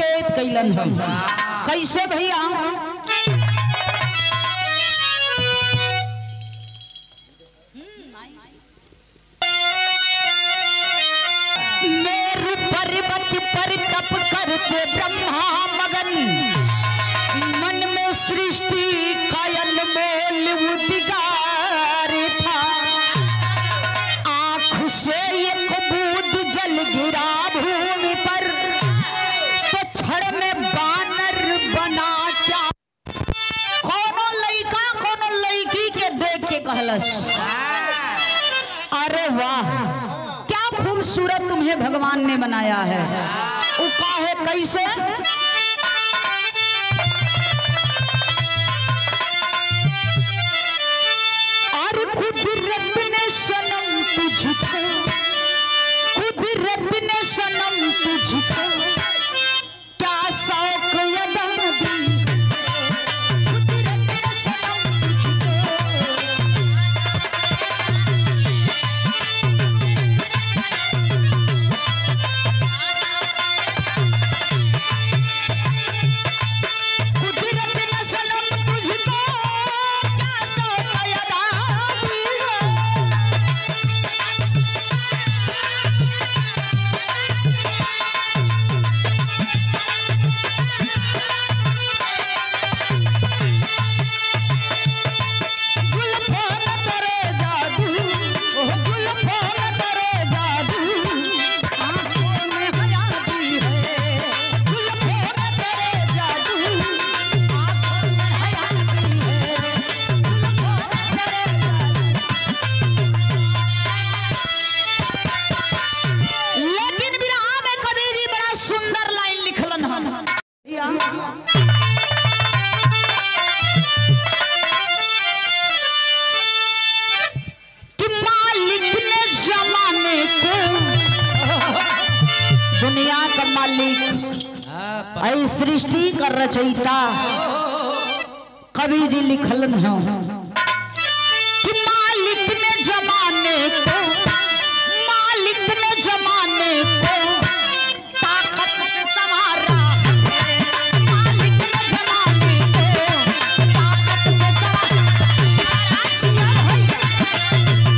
संकेत कैलन हम कैसे भैया मेरु पर्वत पर तप करते ब्रह्मा मगन मन में सृष्टि का अनमोल उद्गार था आंख से एक बूंद जल गिरा भूमि पर तो क्षण में बानर बना क्या कोनो लइका कोनो लड़की के देख के कहलस अरे वाह क्या खूबसूरत तुम्हें भगवान ने बनाया है वो काहे कैसे और कुदरत ने सनम तुझको कुदरत ने सनम तुझको क्या शौक अदा दी कुदरत ने सनम तुझको कुदरत ने सनम तुझको क्या शौक अदा दी जुल्फों में तेरे जादू ओह जुल्फों में तेरे जादू आंखों में हयाती है जुल्फों में तेरे जादू आंखों में हयाती है जुल्फों में तेरे जादू लेकिन विरह में कबीर जी बड़ा सुंदर लाइन लिखलन हम कि मालिक ने जमाने को दुनिया का मालिक ऐ सृष्टि का रचयिता कवि जी लिखलन है कि मालिक ने जमाने को मालिक ने जमाने को ताकत से संवारा है मालिक ने जमाने को ताकत से संवारा जिया भैया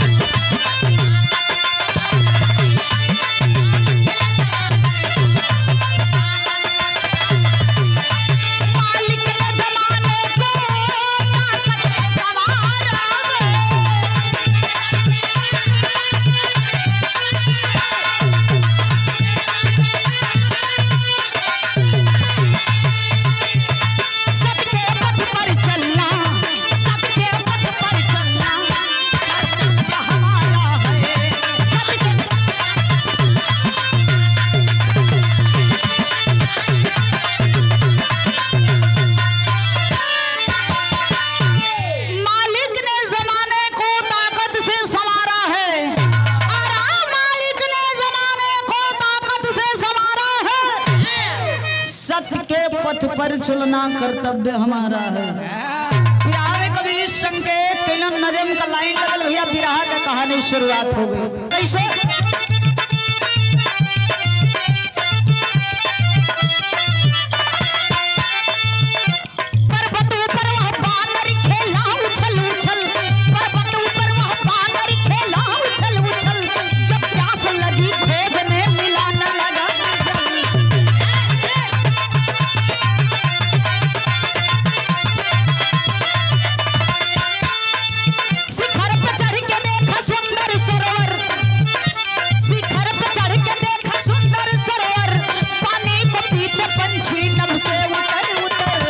मालिक ने जमाने को ताकत से संवारा है सबके पथ पर चलना सबके पथ पर चलना कर्तव्य हमारा है सबके मालिक ने जमाने को ताकत से संवारा है और आ मालिक ने जमाने को ताकत से संवारा है सत्य के पथ पर चलना कर्तव्य हमारा है विराह में कभी संकेत कैलन नजम का लाइन लगल भैया विराह का कहानी शुरुआत हो गई कैसे पर्वत ऊपर वह बानर खेला उछल उछल पर्वत ऊपर वह बानर खेला उछल उछल जब प्यास लगी खोजने मिला न लगा जल शिखर पर चढ़ के देखा सुंदर सरोवर शिखर पर चढ़ के देखा सुंदर सरोवर पानी को पीते पंछी नभ से उतर उतर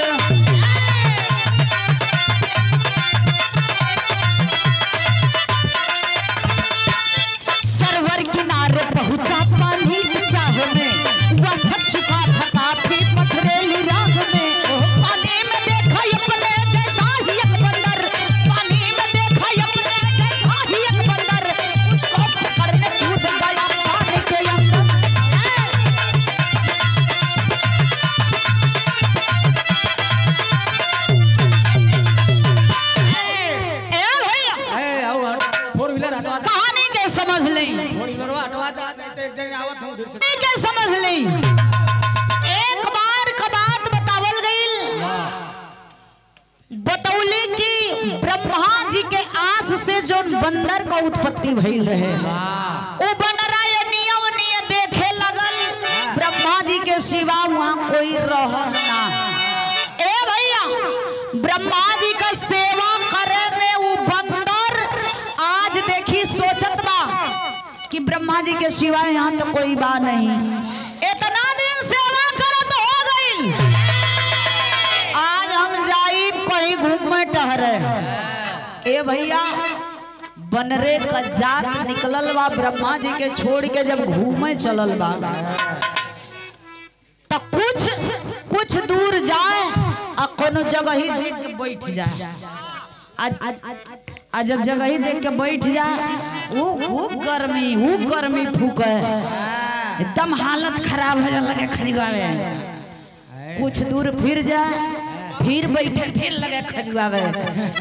सरवर किनारे पहुंचा पानी की चाह में वह थक चुका था काफी पथरेली राह में पानी में देखा अपने जैसा ही एक बंदर पानी में देखा अपने जैसा ही एक बंदर उसको पकड़ने कूद गया पानी के अंदर उत्पत्ति भइल रहे ओ बनरा ये नियम निय देखे लगल ब्रह्मा जी के सिवा वहाँ कोई रह ना ए भैया ब्रह्मा जी का सेवा करे में वो बंदर आज देखी सोचत बा कि ब्रह्मा जी के सिवा यहाँ तो कोई बा नहीं इतना दिन सेवा करत हो गई आज हम जाई कहीं घूमे टहरे ए भैया बनरे का जात निकलल बा ब्रह्मा जी के छोड़ के जब घूमे चलल बा तो कुछ कुछ दूर जाए आ कोनो जगह ही देख के बैठ जाए आज आज जब जगह ही देख के बैठ जाए वो वो गर्मी वो गर्मी फूके एकदम हालत खराब हो जाए लगे खजुआ में कुछ दूर फिर जाए फिर बैठे फिर लगे खजुआ में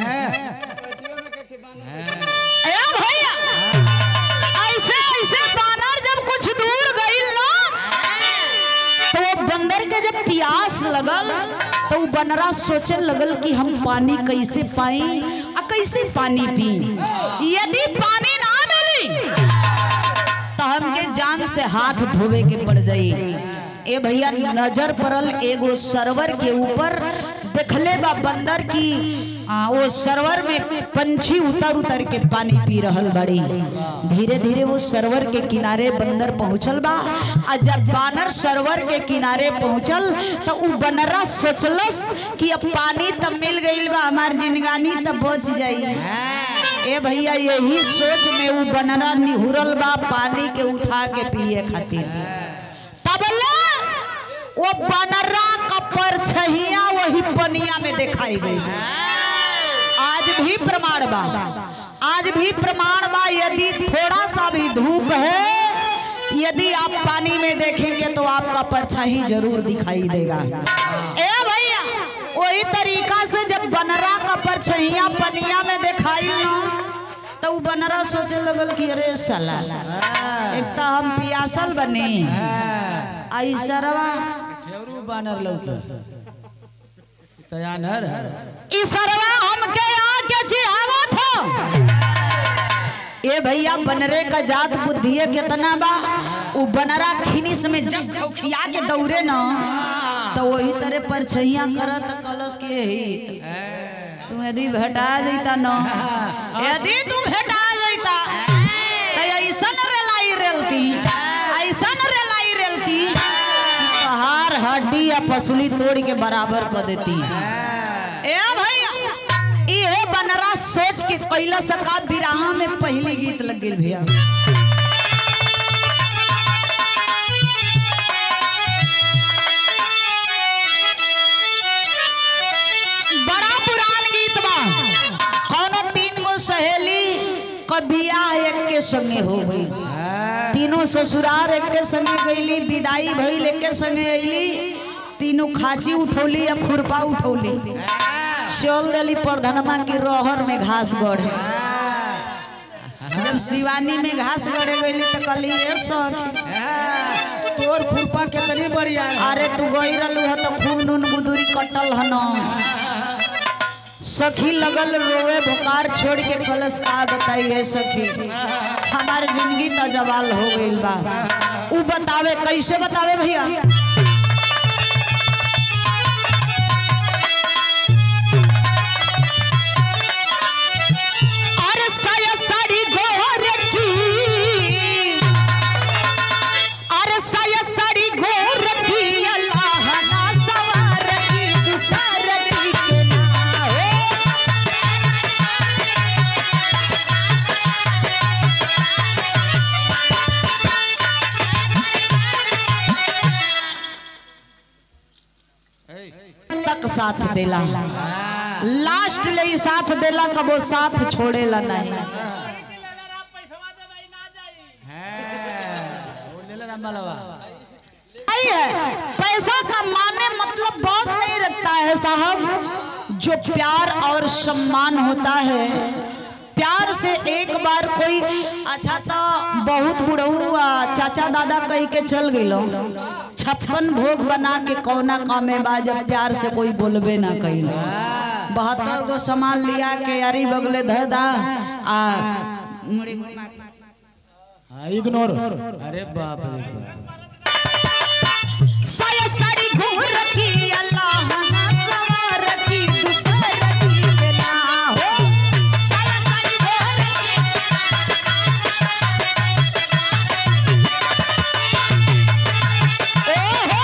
अया भैया ऐसे ऐसे बानर जब कुछ दूर गई ना तो वो बंदर के जब प्यास लगल तो वो बनरा सोचे लगल कि हम पानी कैसे पाई आ कैसे पानी पी यदि पानी ना मिली तो हमके जान से हाथ धोवे के पड़ जाई ए भैया नजर पड़ल एगो सरवर के ऊपर देखले बा बंदर की आ, वो सरवर में पंछी उतर उतर के पानी पी रहल बड़ी धीरे धीरे वो सरवर के किनारे बंदर पहुंचल बा आ जब बानर सरवर के किनारे पहुंचल तो उ बनरा सोचलस कि अब पानी तब मिल गईल बा हमार जिंदगानी तब बच जाई ए भैया यही सोच में उ बनरा निहुरल बा पानी के उठा के पिए खातिर तबला वो बनरा का परछहिया वही पनिया में दिखाई गई आज भी प्रमाण बा आज भी प्रमाण बा यदि थोड़ा सा भी धूप है यदि आप पानी में देखेंगे तो आपका परछाई जरूर दिखाई देगा ए भैया वही तरीका से जब बनरा का परछैया पनिया में दिखाई ना तो उ बनरा सोचे लगल कि अरे साला एक तो हम पियासल बने आई सरवा ठेवरू बानर लौके तयानर ई सरवा हमके आके चिढ़ावा था ए भैया बनरे का जात बुद्धि कितना बा उ बनरा खिनिस में जब खौखिया के दौड़े न तो वही तरह परछैया करत कलश के हित तू यदि भेटा जैता न यदि तू भेटा जैता तो ऐसन रेलाई रेलती ऐसन रेलाई रेलती कि कहार हड्डी या पसली तोड़ के बराबर कर देती ए भैया इहे बनरा सोच के कैला सका बिराहा में पहली गीत लग गेल भैया बड़ा पुरान गीत बा कौनो तीन गो सहेली क बियाह एक के संगे हो गई तीनों ससुरार एक के संगे गईली विदाई भइल एक के संगे अइली तीनों खाची उठौली या खुरपा उठौली चल देली प्रधनमा की रहर में घास गढ़े जब शिवानी में घास गढ़े गईली तो कहली ए सखी तोर खुरपा कितनी बढ़िया है अरे तू गई रहलू है तो खूब नून गुदुरी कटल हन सखी लगल रोवे भुकार छोड़ के कलश का बताइए सखी हमार जिंदगी तो जवाल हो गईल बा उ बतावे कैसे बतावे भैया अरे साया साड़ी गोर की अरे साया साड़ी गोर की अल्लाह ना सवार की दुसार की के ना हो तक साथ देला लास्ट ले ही साथ देला कबो साथ छोड़ेला नहीं वो ले ले रामबालवा आई है पैसा का माने मतलब बहुत नहीं रखता है साहब जो प्यार और सम्मान होता है प्यार से एक बार कोई अच्छा तो बहुत बुढ़ऊ आ, चाचा दादा कह के चल गइलो छप्पन भोग बना के कौना कामे बा जब प्यार से कोई बोलबे ना कइलो बहत्तर गो सामान लिया के अरी बगले धर दा आ मुड़े घुमा हाँ इग्नोर अरे बाप रे बाप साया साड़ी घूर की अल्लाह ना सवार की दूसर की बिना हो साया साड़ी घूर की ओहो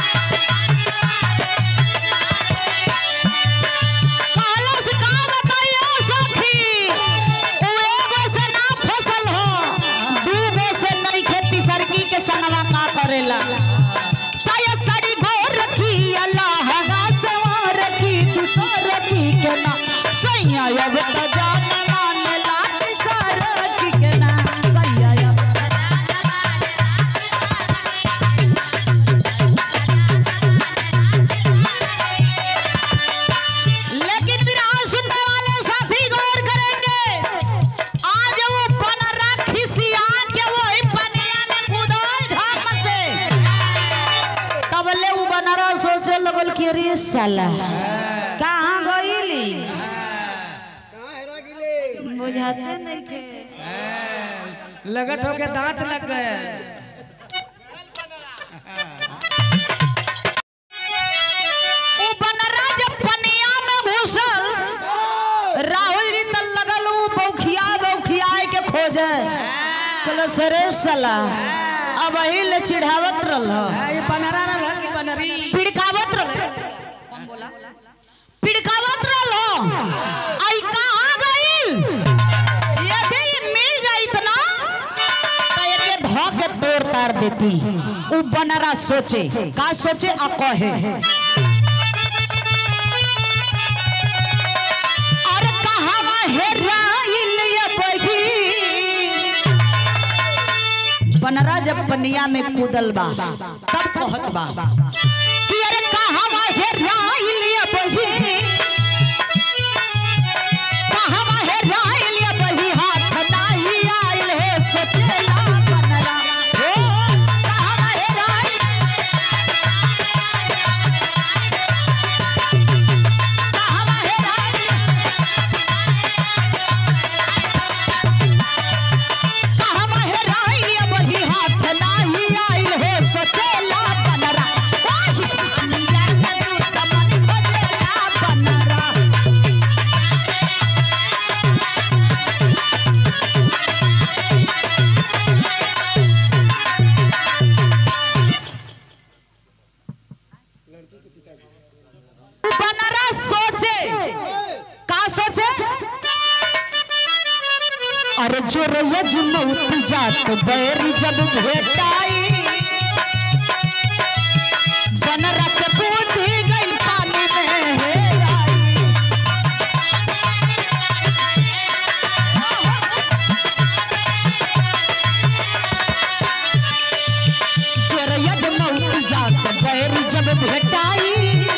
कालस का बताइयो सखी उ एगो से ना फसल हो दूगो से नहीं खेती सरकी के संगवा का करेला साया साड़ी घोर रखी अल्लाह गा सवार रखी दूसर रखी के ना सैया अब त जान मान लाट सार रखी के ना सैया अब त लेकिन विराह सुनने वाले साथी गौर करेंगे आज वो बनरा खिसिया के वही पनिया में कूदल झम से तबले वो बनरा सोचे लगल कि अरे साला कहाँ गईली बुझाते नहीं के लगत हो के दांत लग गए वो बनरा जब पनिया में घुसल राहुल जी त लगल उ बौखिया बौखियाए के खोजे कहलो सरे साला अब ही ले चिढ़ावत रहल हाँ, ये बनरा रहा कि बनरी पिड़कावत रहल कौन बोला पिड़कावत रहल आई कहां गइल यदि मिल जाइत ना तो एके ध के तोड़ तार देती उ बनरा सोचे का सोचे आ कहे अरे कहावा हेराइल ये बही बनरा जब पनिया में कूदल बा तब कहत बा कि अरे कहावा हेराइल ये बही कहावा हेराइल ये बही हाथ नाही आइल हे सचेला बनरा ओ कहावा हेराइल कहावा हेराइल कहवा हेराइल वही हाथ नाही आइल हो सचेला बनरा ओही मिया के तू समन बजेला बनरा बनरा सोचे का सोचे अरे जो रज मौत जात बैरी जब भेटाई बनरा के बूंदी गई पानी में हेराई जो रज मौत जात बैरी जब भेटाई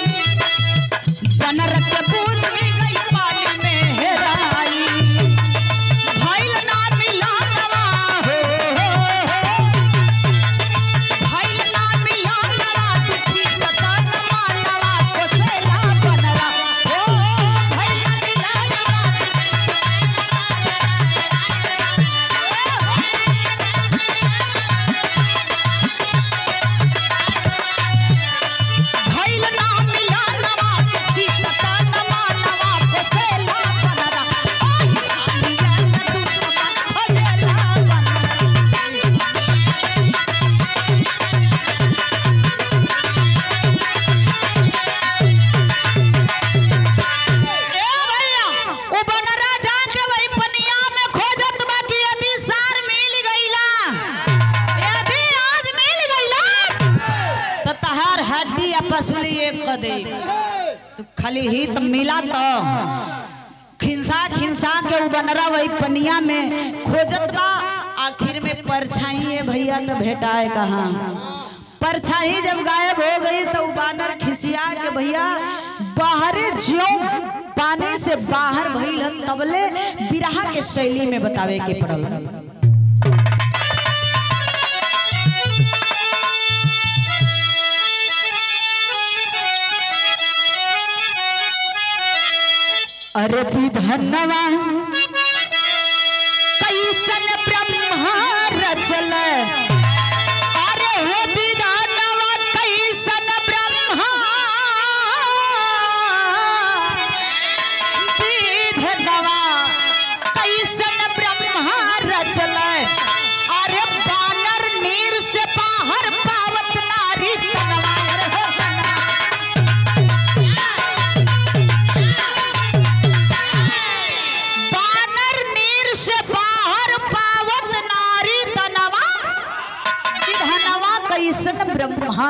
बनरा के बूंदी गई पानी में हेराई भइल ना मिलनवा हो भइल ना मिलनवा दुखी कतन मानवा कोसेला बनरा हो भइल ना मिलनवा भइल ना मिलनवा दुखी कतन मानवा कोसेला बनरा ओही मिया के तू समान भजेला बनरा ए भैया उ बनरा जाके वही पनिया में खोजत बा कि यदि सार मिल गईला यदि आज मिल गईला तो तहार हड्डी आपस में एक क दे तो खाली ही तो मिला तो खिंसा खिंसा के उ बनरा वही पनिया में खोजत बा आखिर में परछाई है भैया तो भेटाए कहाँ परछाई जब गायब हो गई तो उ बानर खिसिया के भैया बाहर ज्यो पानी से बाहर भइल हन तबले बिरहा के शैली में बतावे के पड़ल अरे विधनवा कैसे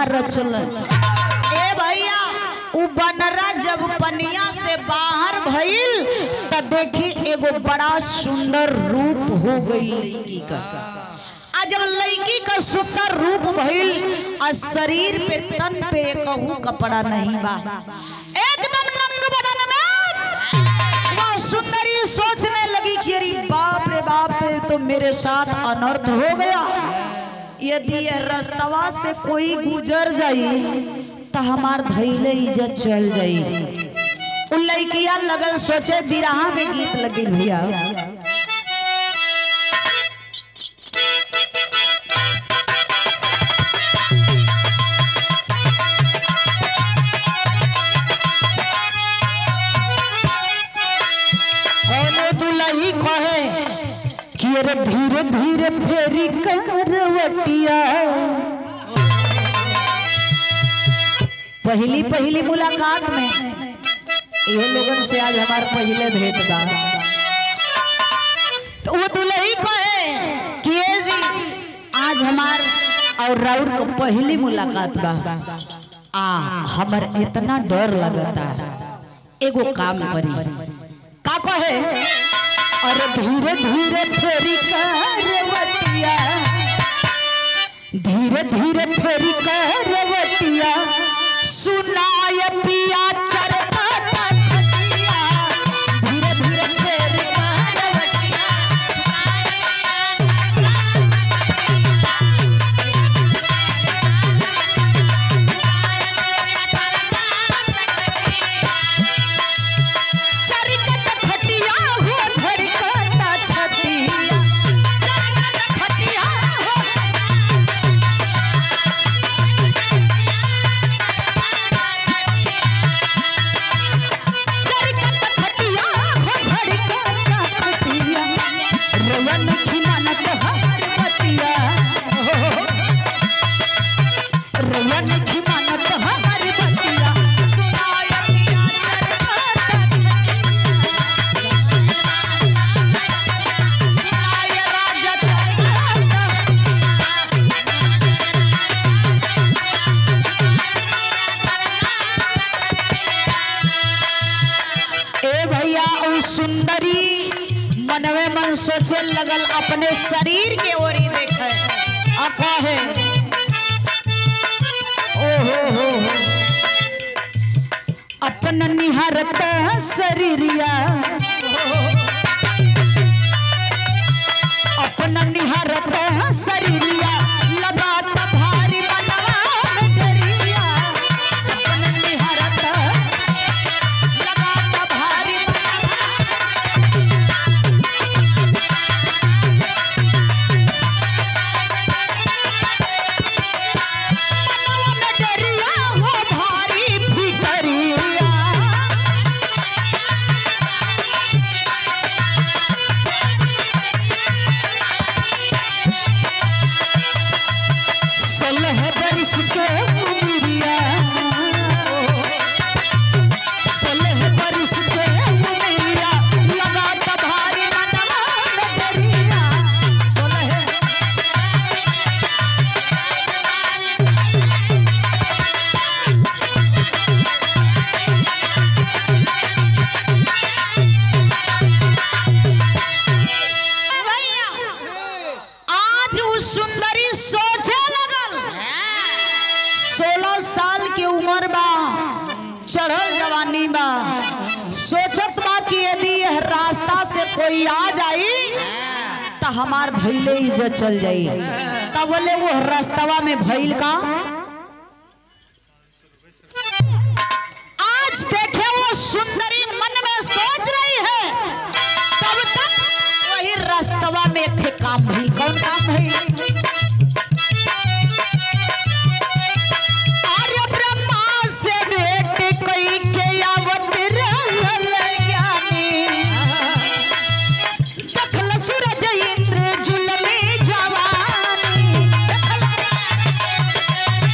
रचल ए भैया उ बनरा जब पनिया से बाहर भइल त देखी एगो बड़ा सुंदर रूप हो गई लड़की का आ जब लड़की का सुंदर रूप भइल आ शरीर पे तन पे कहूँ कपड़ा नहीं बा एकदम नंग बदन में वह सुंदरी सोचने लगी कि अरे बाप रे बाप ये तो मेरे साथ अनर्थ हो गया यदि यह रास्तवा से कोई गुजर जाई तो हमार धैले इज्जत चल जाई उ लड़किया लगल सोचे बिरहा में गीत लगे भैया कौनो दुलही कहे कि अरे धीरे धीरे फेरी करवटिया पहली पहली मुलाकात में ये लोगन से आज हमार पहले भेंट बा तो वो दुलही कहे कि ये जी आज हमार और राउर को पहली मुलाकात बा आ हमर इतना डर लगता एगो काम करी का कहे अरे धीरे धीरे फेरी करवटिया धीरे धीरे फेरी करवटिया सुनाय पिया चरता खटिया धीरे धीरे फेरी करवटिया चरकत खटिया हो धड़कत छतिया चरकत खटिया हो चरकत खटिया हो धड़कत खटिया रवन खिमानत हमार बतिया रवन खिमानत हमार बतिया सुनाय पिया चरकत सुनाय राजा चरकत ए भैया उ सुंदरी मनवे मन सोचे लगल अपने शरीर के ओरी देखे आ कहे ओ हो हो हो। अपन निहारत शरीरिया अपन निहारत शरीरिया लगात भारी मनवा में डरिया अपन निहारत लगाता भारी मनवा मनवा में डरिया हो भारी फिकरिया सोलह बरिस के उमरिया सोलह बरिस के उमरिया लगात भारी मनवा में डरिया सोलह भैया आज उस सुंदरी सोचे लगल सोलह साल की उम्र बा चढ़ल जवानी बा सोचत बा कि यदि यह रास्ता से कोई आ जाई तो हमार भैले इज्जत चल जाई तब बोले वो रास्तवा में भइल का आज देखे वो सुंदरी मन में सोच रही है तब तक वही रास्तवा में थे काम भइल कौन काम भइल आर्य ब्रह्मा से भेंट कई के आवत रहल ज्ञानी देखल सूरज इंद्र जुलमी जवानी देखल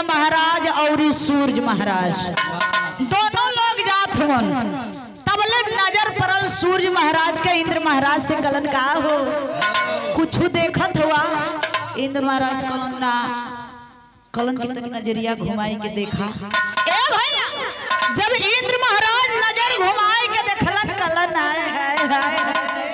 महाराज और ई सूरज महाराज दोनों लोग जात हुवन तबले नजर पड़ल सूरज महाराज के इंद्र महाराज से कलन का हो कुछ देखत हुआ इंद्र महाराज कलन ना कलन की तक नजरिया घुमाई के देखा ए भैया जब इंद्र महाराज नजर घुमाई के देखलन कलन आए हाय हाय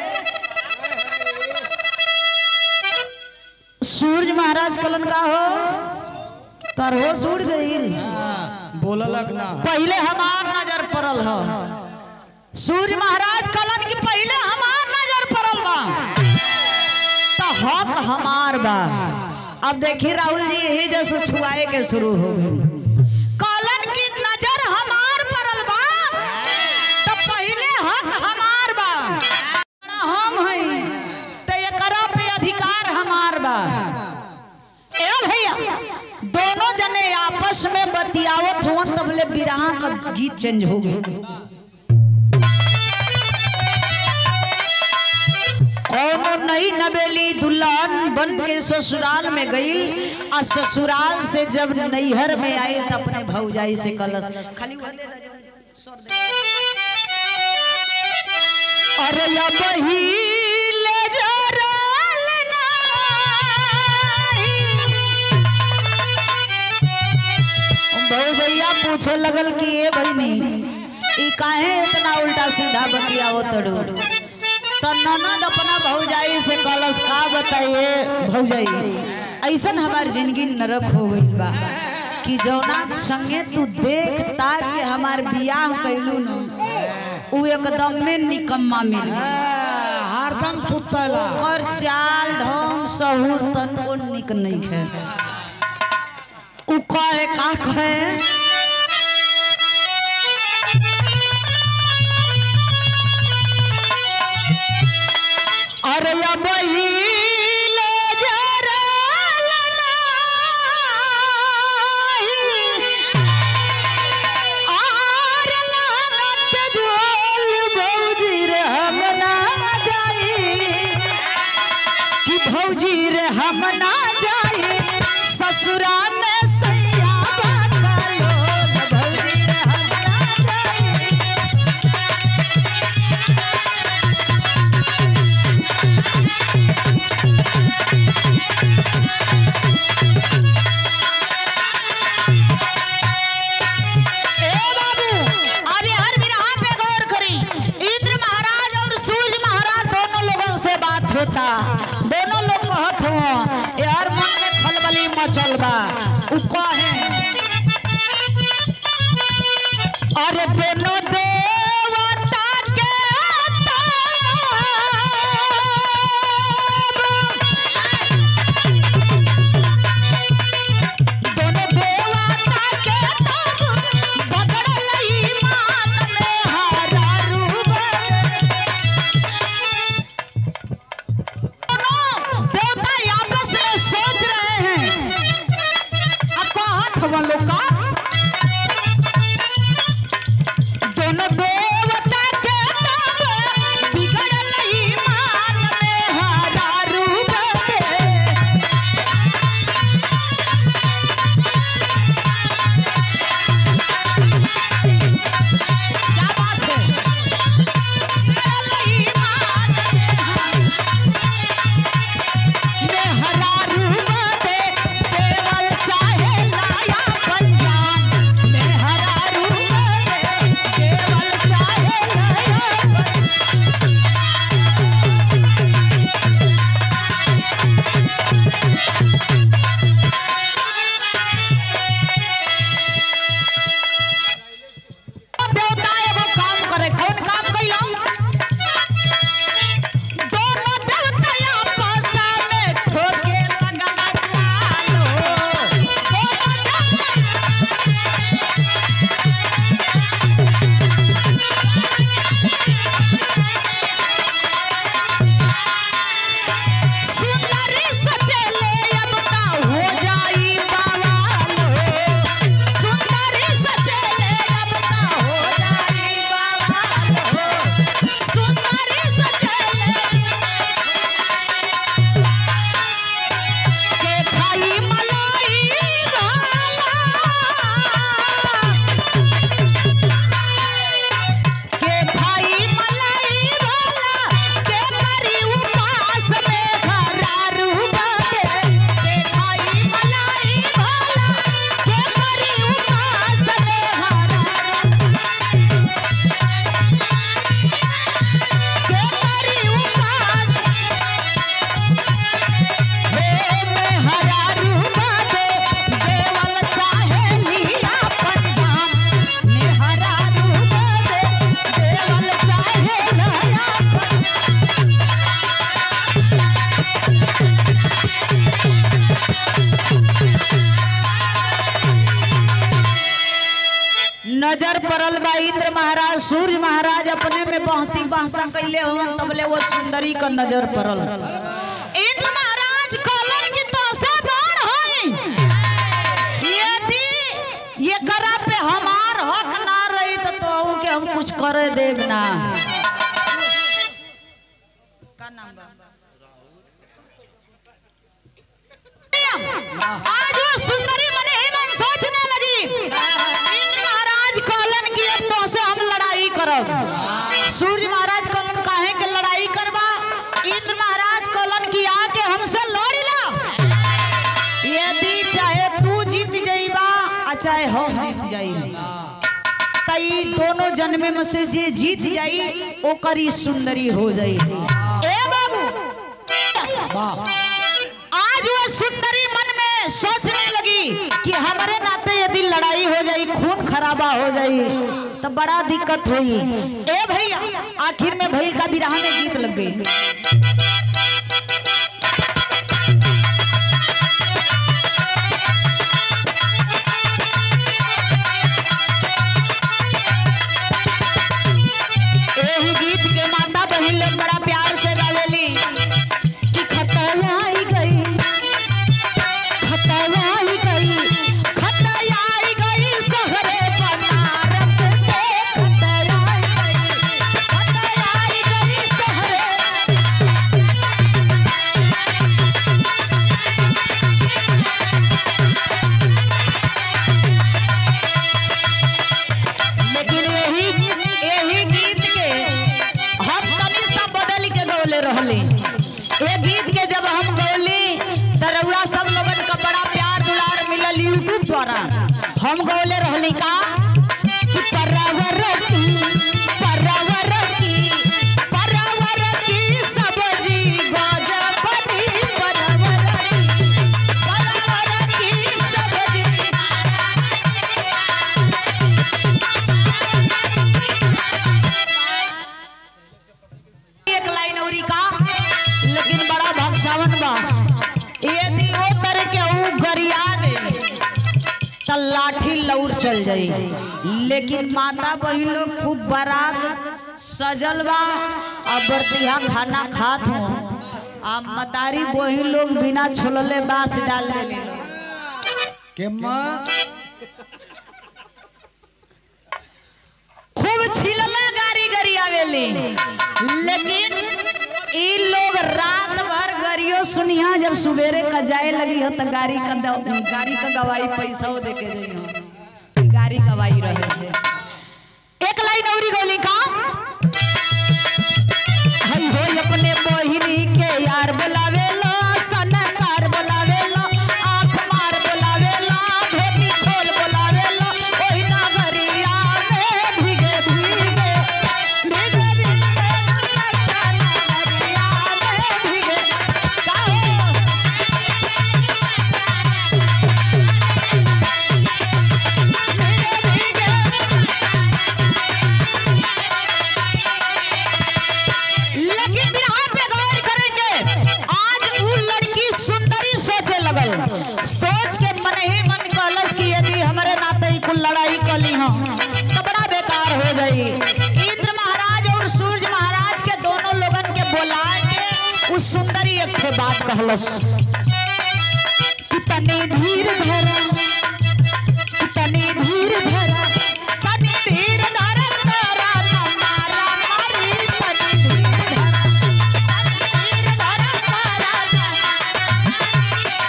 सूरज महाराज कलन का हो तर हो सूर गईल बोललक ना पहले हमार नजर पड़ल ह सूर्य महाराज कलन की पहले हमार नजर पड़ल बा तो हक हमार बा अब देखी राहुल जी यही जैसे छुआए के शुरू हो गई कलन की नजर हमार पड़ल बा तो पहले हक हमार बा हम हई तो एकरा पे अधिकार हमार बा ए भैया दोनों जने आपस में बतियावत हुवन तबले बिरहा का गीत चेंज हो गया कोनो नई नवेली दुल्हन बन के ससुराल में गई आ ससुराल से जब नैहर में आई तो अपने भौजाई से कलश खाली वह दे दे जवन स्वर दे। अरे अब ही ले जरल नाही। भौजैया पूछे लगल कि ए बहनी ई काहे इतना उल्टा सीधा बतियावो तड़ू तो ननद अपना भौजाई से कलश का बताइए भौजाई ऐसन हमार जिंदगी नरक हो गई बा कि जौना संगे तू देख ताक के हमार बियाह कैलू न उ एकदम में निकम्मा मिल गई हरदम सुतला ओकर चाल ढंग सहूर तनको निक नहीं है उ कहे का कहे अरे अब ही ले जरल नाही। आर लागत झोल भौजी रे हम ना जाई कि भौजी रे हम ना जाई ससुरा में सैया बाकलो भौजी रे हम ना जाई ए बाबू अभी हर बिरहा पे गौर करी इंद्र महाराज और सूर्य महाराज दोनों लोगों से बात होता दोनों लोग कहत हो यार मन में खलबली मचल बा उ कहे अरे दोनों देवता के ताब दोनों देवता के तब बगड़ल ईमान में हरा रूब दोनों देवता आपस में सोच रहे हैं अब कहत हवन लोग का दोनों देवता के तब बिगड़ल ईमान में हरा रूब क्या बात है में हरा रूप दे केवल चाहे लाया पंजाब नजर पड़ल बा इंद्र महाराज सूर्य महाराज अपने में बहसी बहसा कैले हवन तबले वो सुंदरी का नजर पड़ल इंद्र महाराज कहलन कि तो से बाण होई यदि ये करा पे हमार हक ना रही तो तो के हम कुछ करे देब ना का नाम बा आज वो सुंदरी मने ही मन सोचने लगी इंद्र महाराज कहलन कि अब तो से हम लड़ाई करब सूर्य महाराज कहलन काहे के लड़ाई करबा इंद्र महाराज कहलन कि आके हमसे लड़ ला यदि चाहे तू जीत जाइबा आ चाहे हम जीत जाई तई दोनों जन्मे में से जे जीत जाई ओकर ही सुंदरी हो जाई ए बाबू आज वो सुंदरी मन में सोचने लगी कि हमारे नाते यदि लड़ाई हो जाई खून खराबा हो जाई तो बड़ा दिक्कत हुई ए भैया आखिर में भैल का विराह में गीत लग गई एही गीत के माता बहन लोग बड़ा प्यार से गावेली कि खतरा आई गई खतरा आई गई खतरा आई गई शहरे बनारस से खतरा आई गई खतरा आई गई शहरे लेकिन यही यही गीत के हम तनी सा बदल के गौले रहली ये गीत के जब हम गौली त रउरा सब लोगन का बड़ा प्यार दुलार मिलल यूट्यूब द्वारा हम गौले रहली का कि परवर की परवर की परवर की सब्जी गजबनी परवर की परवर की सब्जी एक लाइन औरी का लेकिन बड़ा भक्सावन बा यदि ओ तरह के ऊ गरिया दे त लाठी लौर चल जाई लेकिन माता बहिन लोग खूब बारात सजल बा अब बरतिहा खाना खात हो आ मतारी बहिन लोग बिना छोलले बांस डाल देले के माँ खूब छिलला गाड़ी गरी आवेली लेकिन ई लोग रात भर गरियो सुनिया जब सुबेरे का जाए लगी हो तो गाड़ी का द- गाड़ी का गवाही पैसा वो देके जाई हो गाड़ी गवाही रहे थे एक लाइन औरी गोली का हई हो अपने मोहिनी के यार बुलावेला सनकार बुलावेला आंख मार बुलावेला धोती खोल बुलावेला ओही नगरिया में भीगे भीगे भीगे भीगे दुपट्टा नगरिया में भीगे काहो भीगे भीगे लेकिन बिहार पे गौर करेंगे आज वो लड़की सुंदरी सोचे लगल सोच के मन ही मन कहलस कि यदि हमारे नाते ही कुल लड़ाई कली हो तो बड़ा बेकार हो जाई इंद्र महाराज और सूर्य महाराज के दोनों लोगन के बोला के उस सुंदरी एक ठे बात कहलस कि तनी धीर धरा कि तनी धीर धरा तनी धीर धरा तारा न मारा मारी तनी धीर धरा तनी धीर धरा तारा न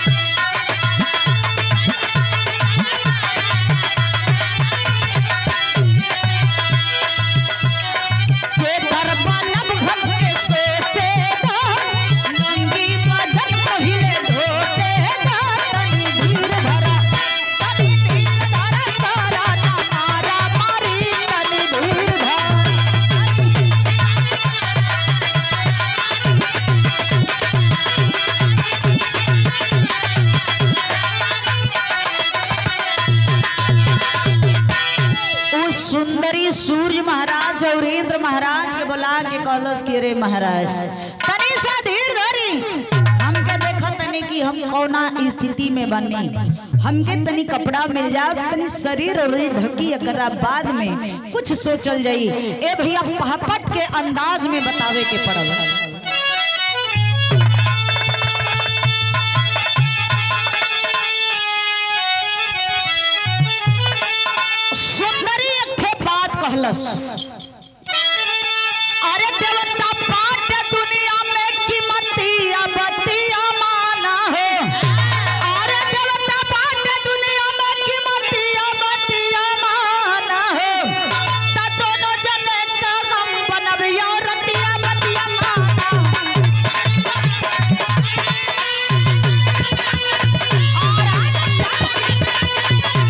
के करबा नब घम के सोचे दा नंगी मदन पहिले ढोटे दा तनी धीर धरा तनी धीर धरा तारा ना मारा मारी तनी धीर धरा उस सुंदरी सूर्य महाराज और इंद्र महाराज के बुला के कहलस कि रे महाराज तनी सा धीर धरी हमके देखा तनी कि हम कौना स्थिति में बनी हमके तनी कपड़ा मिल जाओ तनी शरीर और ढकी एकरा बाद में कुछ सोचल जाई ए भैया पहपट के अंदाज में बतावे के पड़ल सुंदरी एक ठे बात कहलस अरे देवता पाट दुनिया में कीमतिया बतिया माना हो अरे देवता पाट दुनिया में कीमतिया बतिया माना हो त दोनों जने का गम बनबिया रतिया बतिया माना और आज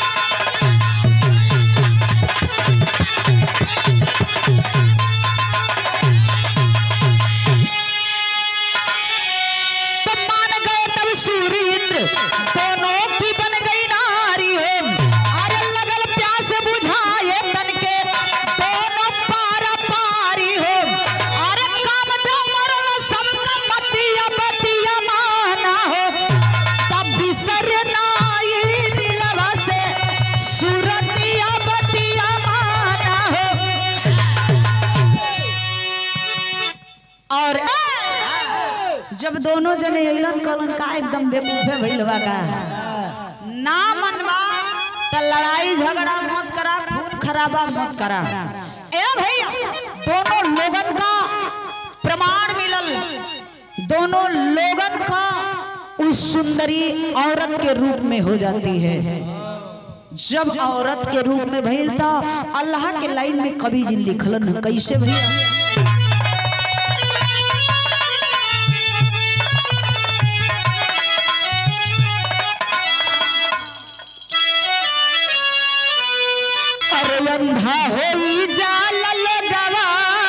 तो मान गए तब सूर्य इंद्र दोनों की बन गई नारी हो अरे लगल प्यास बुझाए तन के दोनों पारा पारी हो अरे काम दो मरल सबका मतिया बतिया माना हो तब बिसर नाई दिलवा से सूरतिया बतिया माना हो और जब दोनों जने अइलन कहलन का एकदम बेवकूफे भइलवा का ना मनवा त लड़ाई झगड़ा मत करा खून खराबा मत करा ए भैया दोनों लोगन का प्रमाण मिलल दोनों लोगन का उस सुंदरी औरत के रूप में हो जाती है जब औरत के रूप में भइल त अल्लाह के लाइन में कवि जी लिखलन कैसे भैया अरे अंधा होई जाल लगवा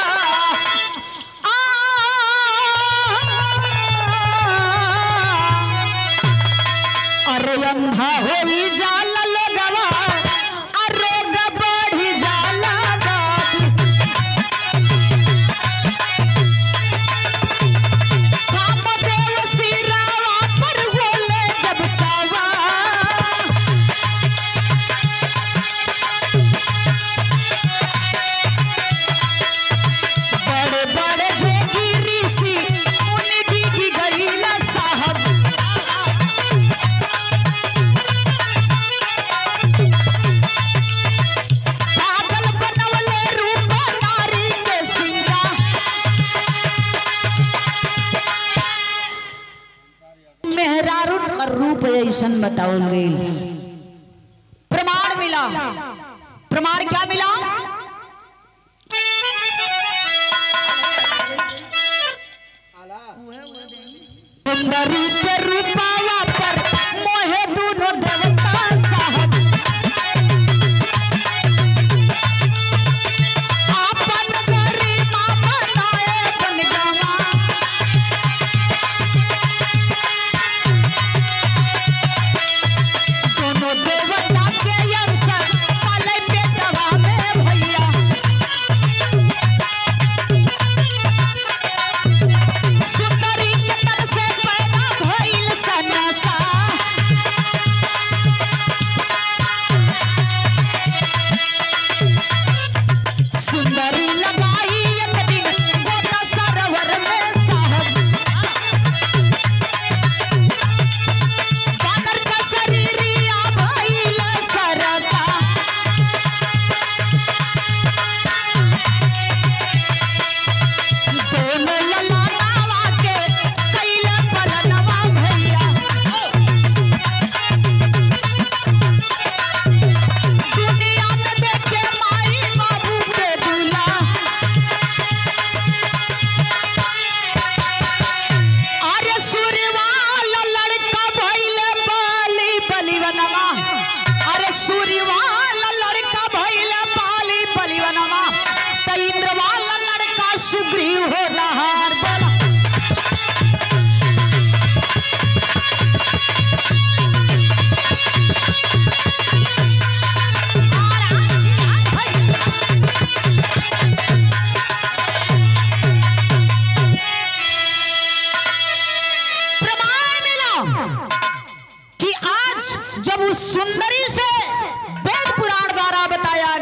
आ, अरे अंधा होई जाल लगवा आ रोग बढ़ी जाला बाबू कामदेव सिरावा पर बोले जब सवा बड़े बड़े जोगी ऋषि मुनि डिगी गईला साहब पागल बनवले रूप नारी के सिंगा मेहरारू का रूप ऐसन बतावल गईल प्रमाण मिला प्रमाण क्या मिला सुंदरी के रूपावा पर मोहे दोनों देवता साहब आपन गरिमा बनाए जनगवा दोनों देवता के अंश पाले पेटवा में भैया सुंदरी के तन से पैदा भइल सन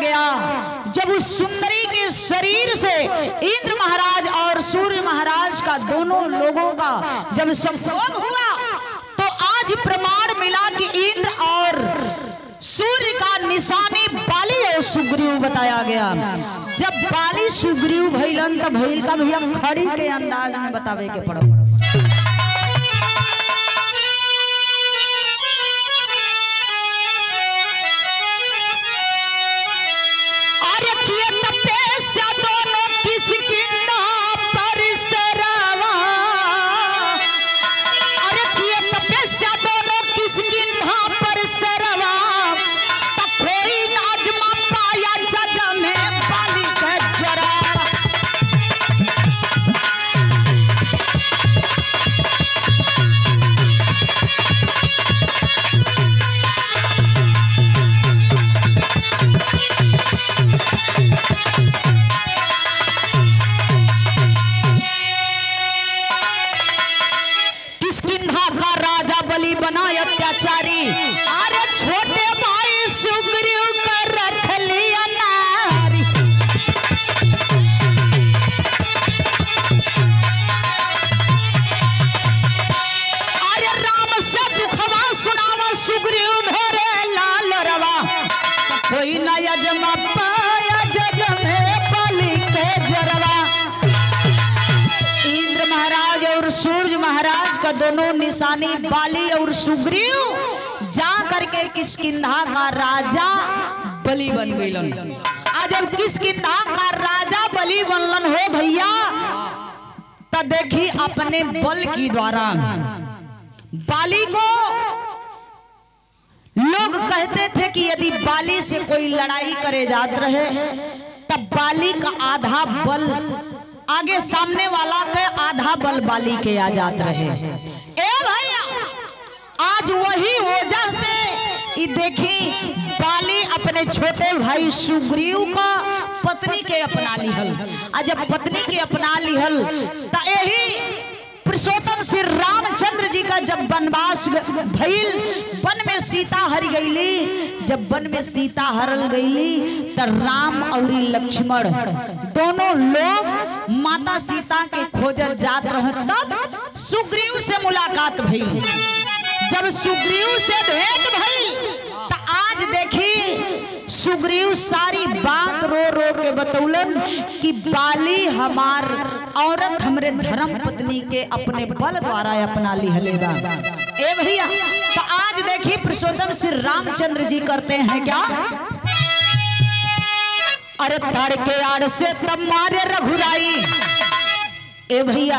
गया जब उस सुंदरी के शरीर से इंद्र महाराज और सूर्य महाराज का दोनों लोगों का जब संभोग हुआ तो आज प्रमाण मिला कि इंद्र और सूर्य का निशानी बाली और सुग्रीव बताया गया जब बाली सुग्रीव भैलन तब भैल का भैया खड़ी के अंदाज में बतावे के पड़ो अरे किए तपस्या दोनों किसकी ना परिसरवा अरे किए तपस्या दोनों किसकी ना परिसरवा तब कोई नाजमा पाया जग में बाली के जरा किसकिन्हा का राजा बलि बना अत्याचारी अरे छोटे भाई सुग्रीव कर रख लिया नारी अरे राम से दुखवा सुनावा सुग्रीव भरे लाल रवा कोई न यजमा पाया जग में बलि के जरवा इंद्र महाराज और सूर्य महाराज का दोनों निशानी बाली और सुग्रीव जा करके किसकिंधा का राजा बलि बन गईलन आज जब किसकिंधा का राजा बलि बनलन हो भैया तो देखी अपने बल की द्वारा बाली को लोग कहते थे कि यदि बाली से कोई लड़ाई करे जात रहे तब बाली का आधा बल आगे सामने वाला के आधा बल बाली के आ जात रहे ए भैया आज वही वजह से ई देखी बाली अपने छोटे भाई सुग्रीव का पत्नी के अपना लिहल आ जब पत्नी के अपना लिहल त यही पुरुषोत्तम श्री रामचंद्र जी का जब वनवास ग- भइल वन में सीता हर गईली जब वन में सीता हरल गईली त राम और लक्ष्मण दोनों लोग माता सीता के खोजत जात रह तब सुग्रीव से मुलाकात भइल जब सुग्रीव से भेंट भइल त आज देखी सुग्रीव सारी बात रो रो के बतौलन कि बाली हमार औरत हमरे धर्म पत्नी के अपने बल द्वारा अपना लिहले बा ए भैया तो आज देखी पुरुषोत्तम श्री रामचंद्र जी करते हैं क्या अरे तड़के आड़ से तब मारे रघुराई ए भैया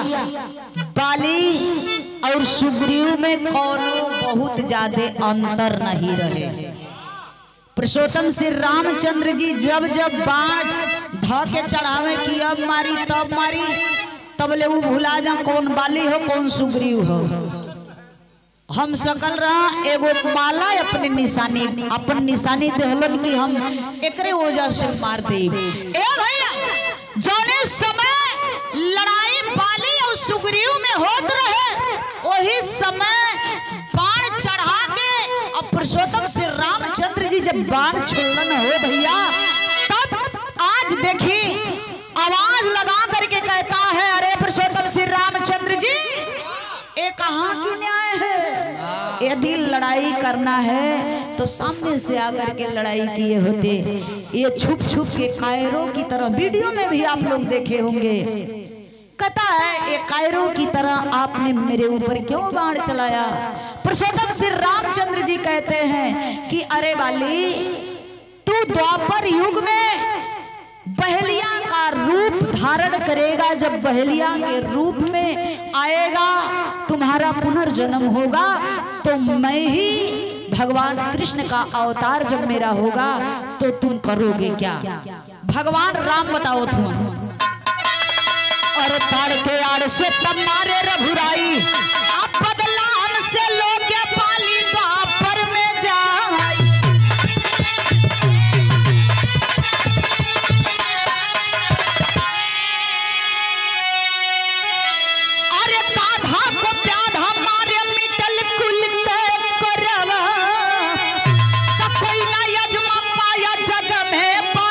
बाली और सुग्रीव में कोनो बहुत ज्यादा अंतर नहीं रहे पुरुषोत्तम श्री रामचंद्र जी जब जब बाण ध के चढ़ावे की अब मारी तब मारी तब ले वो भुला जा कौन बाली हो कौन सुग्रीव हो हम सकल रहा एगो माला अपने निशानी अपन निशानी देहलन कि हम एकरे वजह से मार दे ए भैया जौने समय लड़ाई बाली और सुग्रीव में होत रहे वही समय बाण चढ़ा के और पुरुषोत्तम श्री रामचंद्र जी जब बाण छोड़न हो भैया तब आज देखी आवाज लगा करके कहता है अरे पुरुषोत्तम श्री रामचंद्र जी ये कहाँ की न्याय है यदि लड़ाई करना है तो सामने से आकर के लड़ाई किए होते ये छुप छुप के कायरों की तरह वीडियो में भी आप लोग देखे होंगे कहता है ये कायरों की तरह आपने मेरे ऊपर क्यों बाण चलाया पुरुषोत्तम श्री रामचंद्र जी कहते हैं कि अरे वाली तू द्वापर युग में बहेलिया का रूप धारण करेगा जब बहेलिया के रूप में आएगा तुम्हारा पुनर्जन्म होगा तो मैं ही भगवान कृष्ण का अवतार जब मेरा होगा तो तुम करोगे क्या भगवान राम बताओ तुम और ताड़ के आड़ से तब मारे रघुराई अब बदला हमसे लोगे पाली द्वापर में जाई अरे काधा को प्याधा मारे मिटल कुल के करवा तब कोई ना यजमा पाया जग में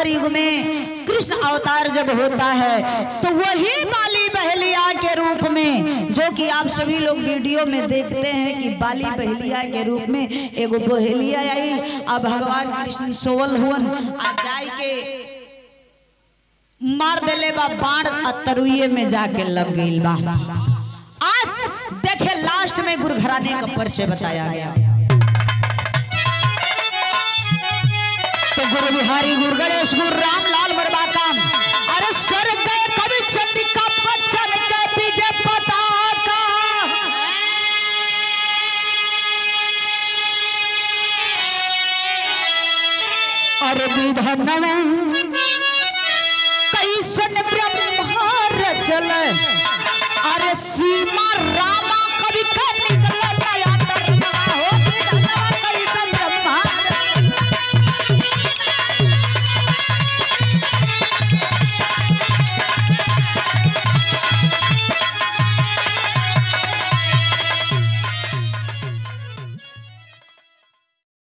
द्वापर युग में कृष्ण अवतार जब होता है तो वही बाली बहलिया के रूप में जो कि आप सभी लोग वीडियो में देखते हैं कि बाली बहलिया के रूप में एगो बहेलिया आई आ भगवान कृष्ण सोवल हुवन आ जाय के मार देले बा बाण आ तरुए में जाके लग गईल बा आज देखे लास्ट में गुरु घराने का परिचय बताया गया तो गुरु बिहारी गुरु गणेश गुरु रामलाल मरबा काम अरे स्वर गए कवि चंद्रिका बच्चन के विजय पताका अरे विधनवा कैसन ब्रह्मा रचल अरे सीमा